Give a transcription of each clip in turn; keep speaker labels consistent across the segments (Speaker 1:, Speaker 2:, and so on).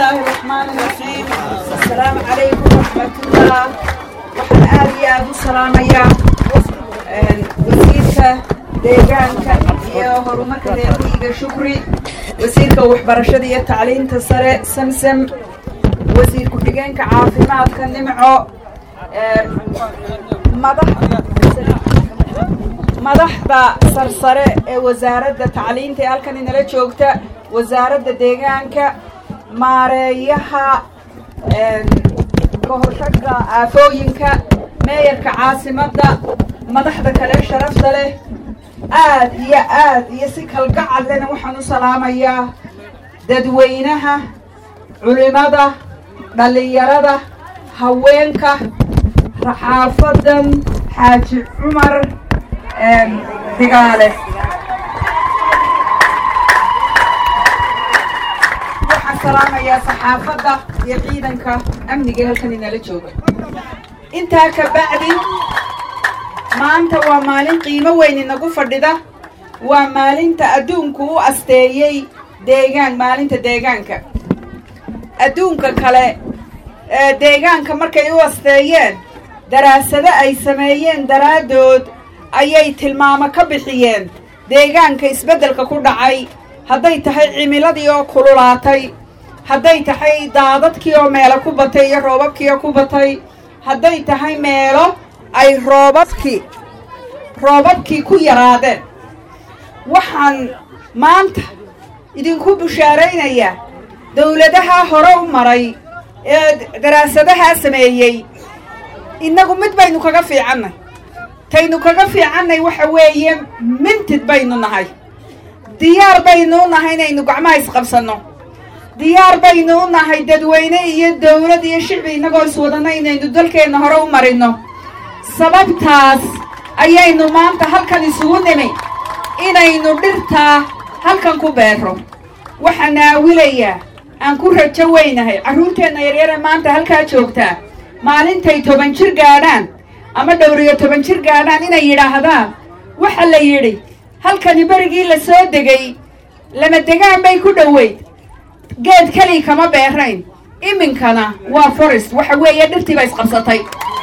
Speaker 1: الله الرحمن الرحيم السلام عليكم ورحمة الله waxaan aad iyo aad u salaamayaa wasiirka deegaanka iyo horumarka reermiyiga shukri wasiirka waxbarashada iyo tacliinta sare samsam wasiir ku-xigeenka caafimaadka nimco madaxda sarsare ee wasaaradda tacliinta ee halkan inala joogta wasaaradda deegaanka maareeyaha kahortagga aafooyinka meeyarka caasimadda madaxda kale sharafta leh aad iyo aad iyo si kalgacad lena waxaan u salaamayaa dadweynaha culimada dhallinyarada haweenka raxaafadan xaaji cumar digaale waxaan salaamayaa saxaafadda iyo ciidanka amniga halkan inala jooga intaa ka bacdi maanta waa maalin qiimo weyn inagu fadhida waa maalinta adduunku u asteeyey deegaan maalinta deegaanka adduunka kale deegaanka markay u asteeyeen daraasado ay sameeyeen daraaddood ayay tilmaamo ka bixiyeen deegaanka isbeddelka ku dhacay hadday tahay cimiladii oo kululaatay hadday tahay daadadkii oo meelo ku batay iyo roobabkii oo ku batay hadday tahay meelo ay roobabkii roobabkii ku yaraadeen waxaan maanta idinku bushaaraynayaa dawladaha hore u maray ee daraasadahaa sameeyey innagu mid baynu kaga fiicannay taynu kaga fiicannay waxa weeye mintid baynu nahay diyaar baynu u nahay inaynu gacmaha isqabsanno diyaar baynu u nahay dadweyne iyo dawlad iyo shicbi innagoo iswadanno inaynu dalkeenna hore u marinno sababtaas ayaynu maanta halkan isugu nimi inaynu dhirtaa halkan ku beero waxaan naawilayaa aan ku rajo weynahay carruurteenna yaryare maanta halkaa joogtaa maalintay toban jir gaadhaan ama dhowriyo toban jir gaadhaan inay yidhaahdaan waxa la yidhi halkani berigii la soo degay lama degaan bay ku dhoweyd geed keli kama beerayn iminkana waa forest waxa weeye dhirtii ba isqabsatay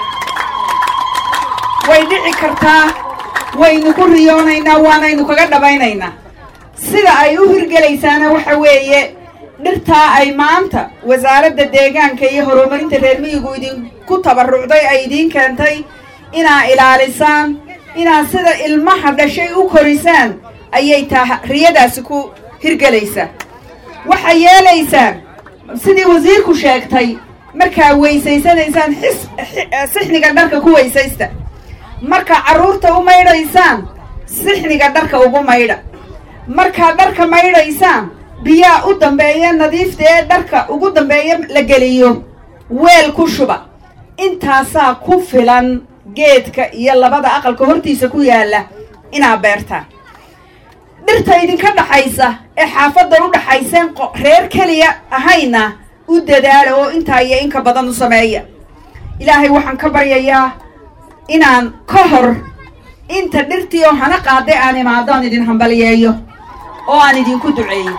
Speaker 1: way dhici kartaa waynu ku riyoonaynaa waanaynu kaga dhabaynaynaa sida ay u hirgelaysaana waxa weeye dhirtaa ay maanta wasaaradda deegaanka iyo horumarinta reer miyigu idinku tabarrucday ay idiin keentay inaa ilaalisaan inaad sida ilmaha dhashay u korisaan ayay taa riyadaasi ku hirgelaysaa waxay yeelaysaan sidii wasiirku sheegtay markaa weysaysanaysaan xis sixniga dharka ku weysaysta markaa carruurta u maydhaysaan sixniga dharka ugu maydha markaa dharka maydhaysaan biyaa u dambeeya nadiifta ee dharka ugu dambeeya la geliyo weel ku shuba intaasaa ku filan geedka iyo labada aqalka hortiisa ku yaalla inaad beertaan dhirta idinka dhaxaysa ee xaafadda u dhaxayseen reer keliya ahayna u dadaala oo intaa iyo inka badan u sameeya ilaahay waxaan ka baryayaa inaan ka hor inta dhirtii oo hana qaaday aan imaado aan idin hambaliyeeyo oo aan idinku duceeyo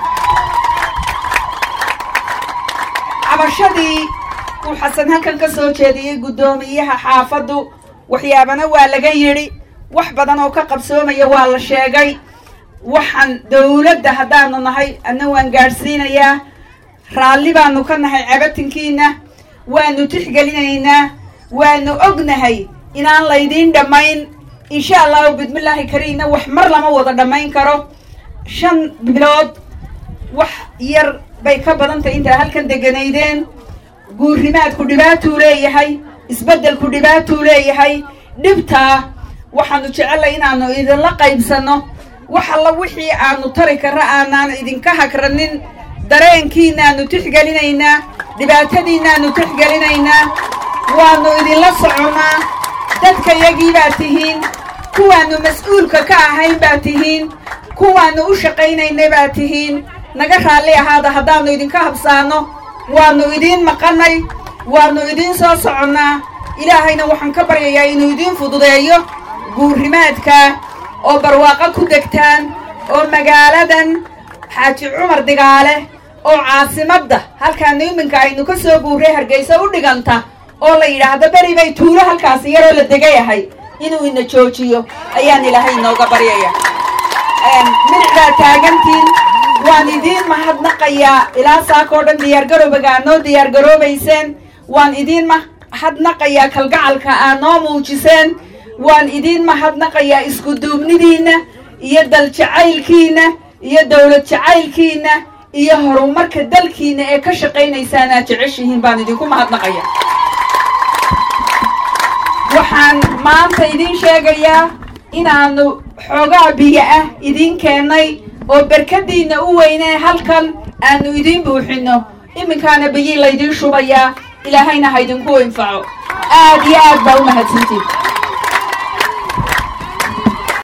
Speaker 1: cabashadii uu xasan halkan ka soo jeediyey guddoomiyaha xaafaddu waxyaabana waa laga yidhi wax badan oo ka qabsoomaya waa la sheegay waxaan dawladda haddaanu nahay adna waan gaadhsiinayaa raalli baanu ka nahay cabatinkiina waanu tixgelinaynaa waanu ognahay inaan laydiin dhammayn insha allahu bismillaahi kariinna wax mar lama wada dhammayn karo shan bilood wax yar bay ka badan tahay intaa halkan deganaydeen guurrimaadku dhibaatuu leeyahay isbeddelku dhibaatuu leeyahay dhibtaa waxaanu jecellay inaanu idinla qaybsanno wax alla wixii aanu tari karra aanaan idinka hagranin dareenkiinaanu tixgelinaynaa dhibaatadiinaanu tixgelinaynaa waannu idinla soconnaa dadka yagii baad tihiin kuwaannu mas-uulka ka ahayn baad tihiin kuwaannu u shaqaynaynay baad tihiin naga raalli ahaada haddaannu idinka habsaanno waannu idiin maqannay waannu idiin soo soconnaa ilaahayna waxaan ka baryayaa inuu idiin fududeeyo guurrimaadka oo barwaaqo ku degtaan oo magaaladan xaaji cumar digaale oo caasimadda halkaanu iminka aynu ka soo guurray hargeysa u dhiganta oo la yidhaahdo beri bay tuulo halkaasi yaroo la degayahay inuu ina joojiyo ayaan ilaahay inooga baryaya midicdaa taagantiin waan idiin mahadnaqayaa ilaa saakoo dhan diyaargarowbaga aad noo diyaargaroobayseen waan idiin mahadnaqayaa kalgacalka aad noo muujiseen waan idiin mahadnaqayaa iskuduubnidiinna iyo dal jacaylkiinna iyo dowlad jacaylkiinna iyo horumarka dalkiinna ee ka shaqaynaysaan aad jeceshihiin baan idinku mahadnaqaya waxaan maanta idiin sheegayaa inaanu xoogaa biyo ah idiin keennay oo berkadiinna u weynee halkan aanu idiin buuxinno iminkaana biyii laydiin shubayaa ilaahayna ha idinku infaco aad iyo aad baa u mahadsantiin